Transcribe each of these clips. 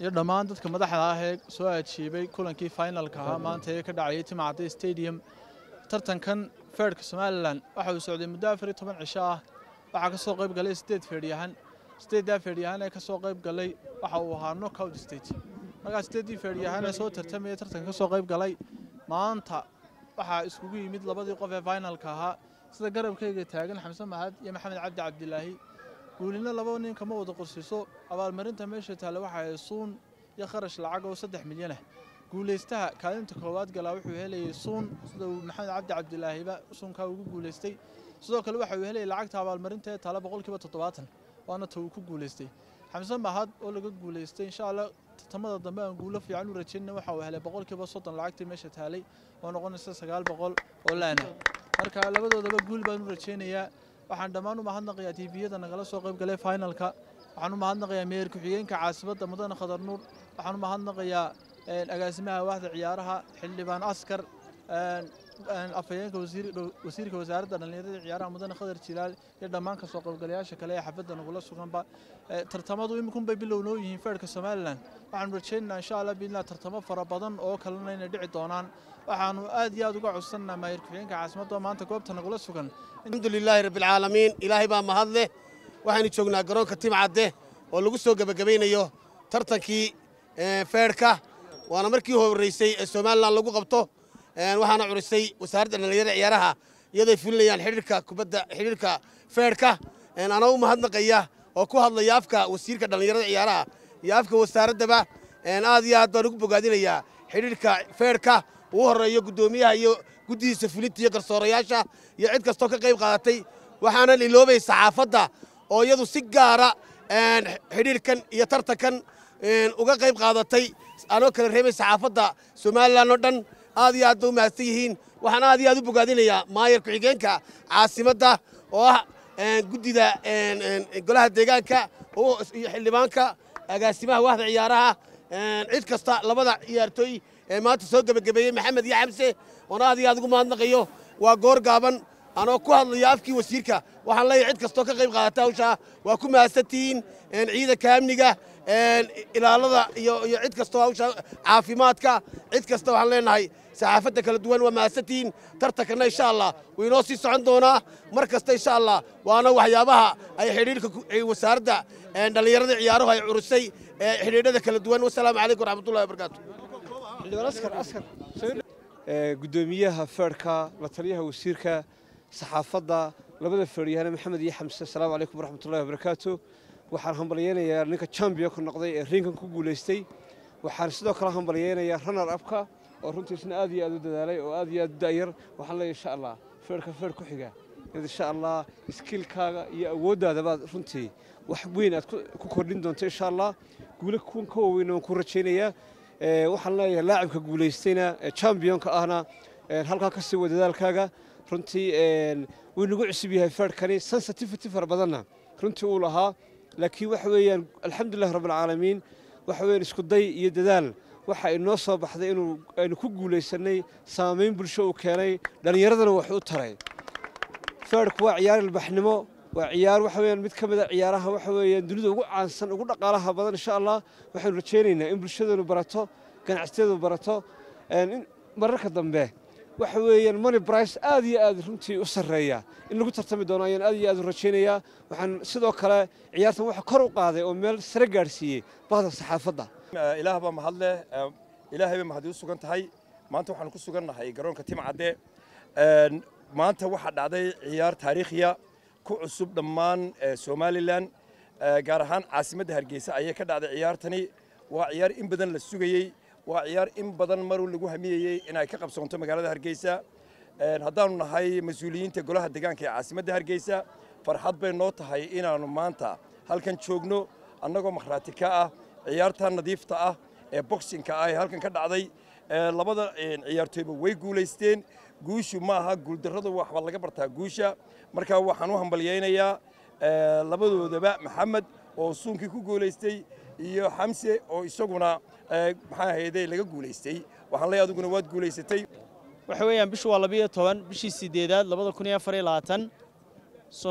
iyo dhammaan dadka madaxda ah ee soo ajiibay kulankii finalka ahaa maanta ee ka dhacayay timacadde stadium tartankan feerhka somalilan waxa uu socday muddo afar iyo toban cisho ah waxaa ka soo qayb galay sideed feedhyahan sideeddaa feedhyahan ee ka soo qayb galay waxa uu ahaa knockout stage markaa sideeddii feedhyahan ee soo tartamaya tartanka ka soo qayb galay maanta waxaa iskugu yimid labadii qof ee finalka ahaa sida garabkayga taagan xamse mahad iyo maxamed cabdi cabdilaahi guulina laba nin kama wada qorsiiso abaalmarinta meesha taale waxa ay suun iyo kharash lacag oo saddex milyan ah guulaystaha kaalinta koowaad galaa wuxuu helayay suun sida uu maxamed cabdi cabdilaahiba suunkaa ugu guulaystay sidoo kale waxa uu helayay lacagta abaalmarinta ee taale boqolkiiba toddobaatan waana ta uu ku guulaystay xamse mahad oo laga guulaystay insha allah tartamada dambe aan guulo fiican u rajaynna waxa uu helay boqolkiiba soddon lacagtii meesha taalay oo noqonaysa sagaal boqol oo laana marka labadoodaba guul baan u rajaynayaa waxaan dhammaan u mahadnaqayaa tiiviyada nagala soo qayb galay finalka waxaan u mahadnaqayaa meher ku-xigeenka caasimadda mudane khadar nuur waxaan u mahadnaqayaa agaasimaha waaxda ciyaaraha xildhibaan askar afhayeenka wasiirka wasaaradda dhallinyarada ciyaaraha mudane khadar jilaal iyo dhammaan kasoo qaybgalayaasha kale ee xafadda nagula suganba tartamadu imikunbay bilow noo yihiin feerhka somalilan waxaanu rajaynaynaa insha allah biidnillah tartamo fara badan oo kalena inay dhici doonaan waxaanu aad iyo aad uga codsanaa maayir ku-xigeenka caasimadda oo maanta goobta nagula sugan alxamdu lilaahi rabbialcaalamiin ilaahay baa mahad leh waxaynu joognaa garoonka timcadde oo lagu soo gebagabaynayo tartankii feerhka waana markii horraysay ee somalilan lagu qabto waxaana curisay wasaaradda dhallinyarada ciyaaraha iyadoy fulinayaan xidhiirka kubadda xidhiirka feerhka anaa u mahadnaqaya oo ku hadlaya afka wasiirka dhallinyarada ciyaaraha iyo afka wasaaraddaba aad iyo aad baan ugu bogaadinayaa xidhiirka feerhka uu horreeyo guddoomiyaha iyo guddihiisa fulinta iyo garsoorayaasha iyo cid kastoo ka qayb qaadatay waxaana liloobay saxaafadda oo iyadu si gaara xidhiirkan iyo tartankan uga qayb qaadatay anoo kala reebay saxaafadda somalilan oo dhan aad iyo aad ba u mahadsan yihiin waxaan aad iyo aad u bogaadinayaa maayar ku-xigeenka caasimadda oo ah guddida golaha deegaanka iyo xildhibaanka agaasimaha waaxda ciyaaraha cid kasta labada ciyaartooy ee maanta soo gebagabeeyey maxamed iyo xamse oon aad iyo aad ugu mahadnaqayo waa goor gaaban anoo ku hadlaya afkii wasiirka waxaan leeyahay cid kastoo ka qayb qaadata hawshaa waa ku mahadsantihiin ciidanka amniga ilaalada iyo cid kastoo hawsha caafimaadka cid kasta waxaan leenahay saxaafadda kala duwan waa mahadsantihiin tartankanna insha allah wuu inoo sii socon doonaa mar kasta insha allah waana waxyaabaha ay xidhiirka wasaaradda dhallinyarada ciyaaruhu ay curusay xidhiidhada kala duwan wasalaamu calaykum waraxmatullahi wabarakaatu gudoomiyaha feerhka la taliyaha wasiirka saxaafadda labada feeryahane maxamed iyo xamse asalaamu calaykum waraxmatullahi wabarakaatu waxaan hambalyeynayaa ninka chambionka noqday ee riinkan ku guulaystay waxaan sidoo kale hambalyeynayaa runner abka oo runtiisna aad iyo aad u dadaalay oo aad iyo aad u da'yar waxaan leeyahay insha allah feerhka feer ku xiga insha allah iskiilkaaga iyo awooddaadabaad runtii wax weyn aad ku kordhin doonto insha allah guulo kuwan ka waaweyn waan ku rajaynayaa waxaan leeyahay laacibka guulaystayna chambionka ahna halkaa ka sii wa dadaalkaaga runtii wuu nagu cusub yahay feerhkani sensitivity fara badanna runtii uu lahaa laakiin waxa weeyaan alxamdulillahi rabbilcaalamiin waxa weeyaan isku day iyo dadaal waxa inoo soo baxday inuu aynu ku guulaysanay saamayn bulsho uu keenay dhallinyaradana wax u taray feerhku waa ciyaar ilbaxnimo waa ciyaar waxa weeyaan mid ka mid a ciyaaraha waxa weeyaan dunida ugu caansan ugu dhaqaalaha badan insha allah waxaynu rajaynaynaa in bulshadeenu barato ganacsiyadu barato mararka dambe waxa weeyaan money brice aad iyo aad runtii u sarreeya in lagu tartami doono ayaan aad iyo aad u rajaynayaa waxaan sidoo kale ciyaartan waxa kor u qaaday oo meel sare gaadhsiiyey bahda saxaafadda ilaah baa mahad leh ilaahay bay mahadi u sugan tahay maanta waxaanu ku sugan nahay garoonka timcadde maanta waxaa dhacday ciyaar taariikhiya ku cusub dhammaan somalilan gaar ahaan caasimadda hargeysa ayay ka dhacday ciyaartani waa ciyaar in badan la sugayey waa ciyaar in badan maruu lagu hamiyeyey inay ka qabsoonto magaalada hargeysa haddaanu nahay mas-uuliyiinta golaha deegaanka ee caasimadda hargeysa farxad bay noo tahay inaannu maanta halkan joogno annagoo makhraati ka ah ciyaarta nadiifta ah ee boxinka ah ee halkan ka dhacday labada ciyaartooyba way guulaysteen guushu ma aha guuldarradu waxba laga bartaa guusha marka waxaan u hambalyaynayaa labadoodaba maxamed oo suunkii ku guulaystay iyo xamse oo isaguna maxaa ahayde laga guulaystay waxaan leeyahay adiguna waad guulaysatay waxa weeyaan bishu waa labiyo toban bishii sideedaad labada kun iyo afar iyo labaatan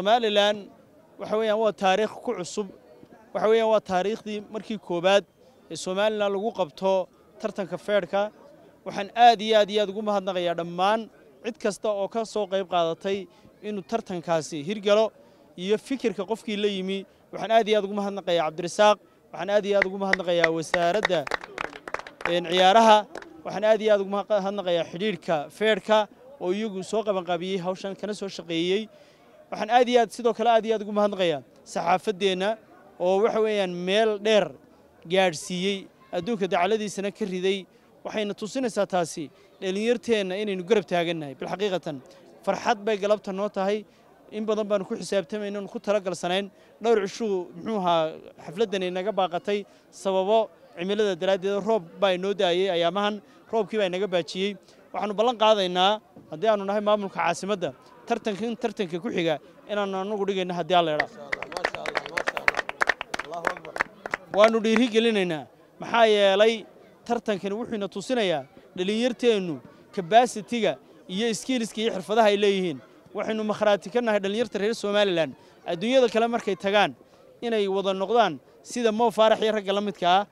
somalilan waxa weeyaan waa taariikh ku cusub waxa weeyaan waa taariikhdii markii koowaad ee somalilan lagu qabto tartanka feedhka waxaan aad iyo aad iyo aad ugu mahadnaqayaa dhammaan cid kasta oo ka soo qayb qaadatay inuu tartankaasi hirgalo iyo fikirka qofkii la yimi waxaan aad iyo aad ugu mahadnaqayaa cabdirasaaq waxaan aad iyo aad ugu mahadnaqayaa wasaaradda ciyaaraha waxaan aad iyo aad ugu mahadnaqayaa xidhiidhka feedhka oo iyagu soo qabanqaabiyey hawshan kana soo shaqeeyey waxaan aad iyo aad sidoo kale aad iyo aad ugu mahadnaqayaa saxaafaddeenna oo waxa weeyaan meel dheer gaadhsiiyey adduunka dacaladiisana ka riday waxayna tusinaysaa taasi dhallinyarteenna inaynu garab taagannahay bilxaqiiqatan farxad bay galabta noo tahay in badan baanu ku xisaabtamayno ku talagalsanayn dhowr cishuu muxuu ahaa xafladdan inaga baaqatay sababo cimilada daraaddeed roob baa inoo daayey ayaamahan roobkii baa inaga baajiyey waxaanu ballan qaadaynaa haddii aanu nahay maamulka caasimadda tartankan tartanka ku xiga inaanu anagu dhigayno haddii alla idhaa waannu dhiiri gelinaynaa maxaa yeelay tartankani wuxuuna tusinayaa dhallinyarteennu kabasitiga iyo iskiiliska iyo xirfadaha ay leeyihiin waxaynu makhraati ka nahay dhallinyarta reer somalilan adduunyada kale markay tagaan inay wada noqdaan sida moo faarax iyo ragga la midka ah